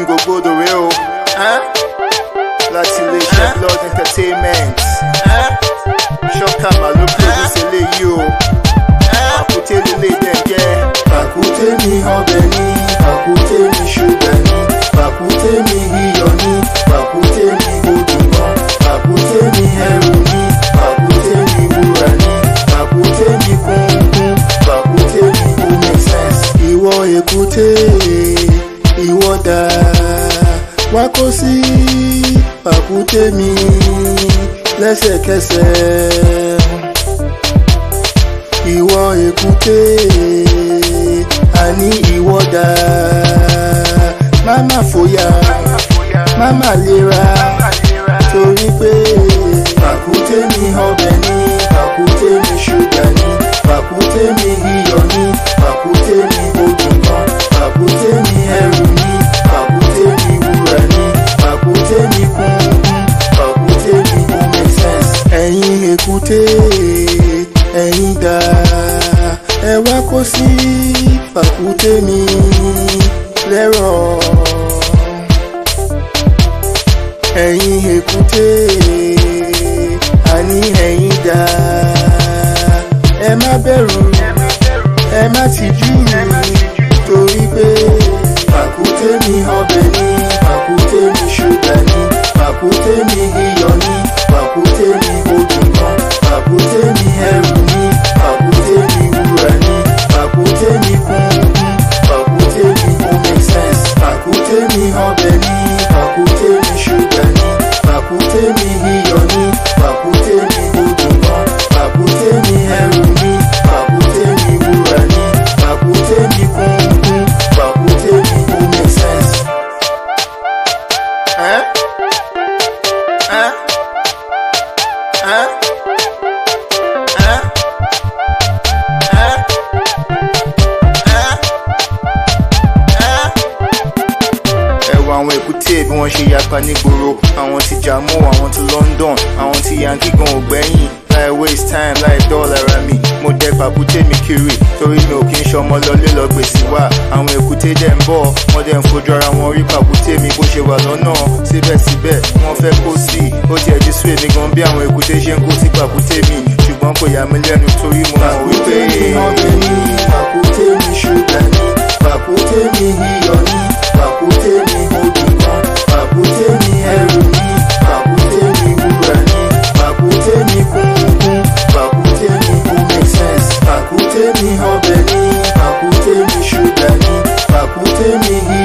gbogbo rẹ o láti iléeṣẹ́ blood entertainment ṣọ́kà màlúù produce eléyìí o pàkúté lílé dẹ̀ jẹ́. Pàkúté mi ọbẹ̀ ni, pàkúté mi ṣúgà ni, pàkúté mi iyọ̀ ni, pàkúté mi odò gan, pàkúté mi ẹrù ni, pàkúté mi wúrà ni, pàkúté mi kúnkún, pàkúté mi ó make sense. Ìwọ èkúté, ìwọ dà, wá kó sí pàkúté mi lẹ́sẹ̀kẹsẹ̀ ìwọ èkúté àní ìwọ dà máma fòyà máma lera torí pé pàkúté mi ọbẹ̀ ni pàkúté mi ṣúgà ni pàkúté mi iyọ̀ ni pàkúté mi odò kan pàkúté mi ẹrù ni pàkúté mi wúrà ni pàkúté mi kúnkún pàkúté mi ó make sense. ẹ̀yin èkúté ẹ̀yin dà ẹ wá kó sí pàkúté mi lẹ́rọ̀ ẹ̀yin èkúté àní ẹ̀yin dà ẹ má bẹ̀rù ẹ má tìjú torí pé pàkúté mi ọbẹ̀ ni pàkúté mi ṣúgà ni pàkúté mi iyọ̀ ni pàkúté mi odò kan pàkúté mi ẹrù ni pàkúté mi wúrà ni pàkúté mi kúnkún pàkúté mi ó make sense pàkúté mi ọbẹ̀ ni pàkúté mi ṣúgà ni pàkúté mi iyọ̀ ni pàkúté mi odò kan pàkúté mi ẹrù ni pàkúté mi wúrà ni pàkúté mi kúnkún pàkúté mi ó make sense. Hein? Hein? Hein? Hein? Hein? Hein? Hein? ẹ wo àwọn èkúté bí wọ́n ṣe yapa nígboro àwọn ti Jamo àwọn ti London àwọn ti Yankee gan ò gbẹ́yìn láì waste time láì dọ́ọ̀là ara mi mo dẹ pàkúté mi kiri torí mi ò kí ń ṣọmọ lọlé lọ gbèsè wá àwọn èkúté dẹ̀ ń bọ̀ wọ́n dẹ̀ ń fojú ara wọn rí pàkúté mi bó ṣe wà lọ́nà síbẹ̀síbẹ̀ wọ́n fẹ́ kó sí i ó tiẹ̀ ti sú èmi gan bí àwọn èkúté ṣe ń kó sí pàkúté mi ṣùgbọ́n kò yà mí lẹ́nu torí mo mọ̀ wípé pàkúté mi ọbẹ̀ ni pàkúté mi ṣúgà ni pàkúté mi iyọ̀ ni pàkúté mi odò kan pàkúté mi ẹrù ni pàkúté mi wúrà ni pàkúté mi kúnkún pàkúté mi ó make sense pàkúté mi ọbẹ̀ ni pàkúté mi ṣúgà ni pàkúté mi